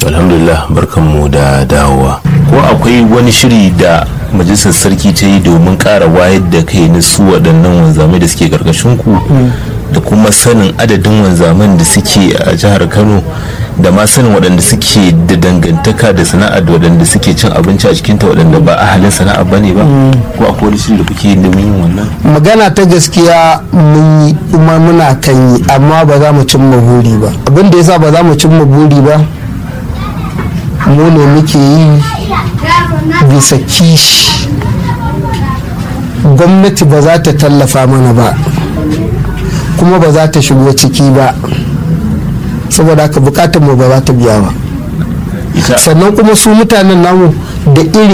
alhamdulillah barkanmu da dawowa ko akwai wani shiri da majalisar sarki ta yi domin ƙara wayar da kai na su waɗannan wanzamai da suke ƙarƙashin ku da kuma sanin adadin wanzaman da suke a jihar kano da ma sanin waɗanda suke da dangantaka da sana'a da waɗanda suke cin abinci a cikinta waɗanda ba ahalin sana'a ba ne ba ko akwai wani shiri da kuke yin domin yin wannan magana ta gaskiya mun yi kuma muna kan yi amma ba za mu cimma buri ba abin da yasa ba za mu cimma buri ba mu ne muke yi bisa kishi gwamnati ba za ta tallafa mana ba kuma ba za ta shigo ciki ba saboda haka bukatar mu ba za ta biya ba ita sannan kuma su mutanen namu da iri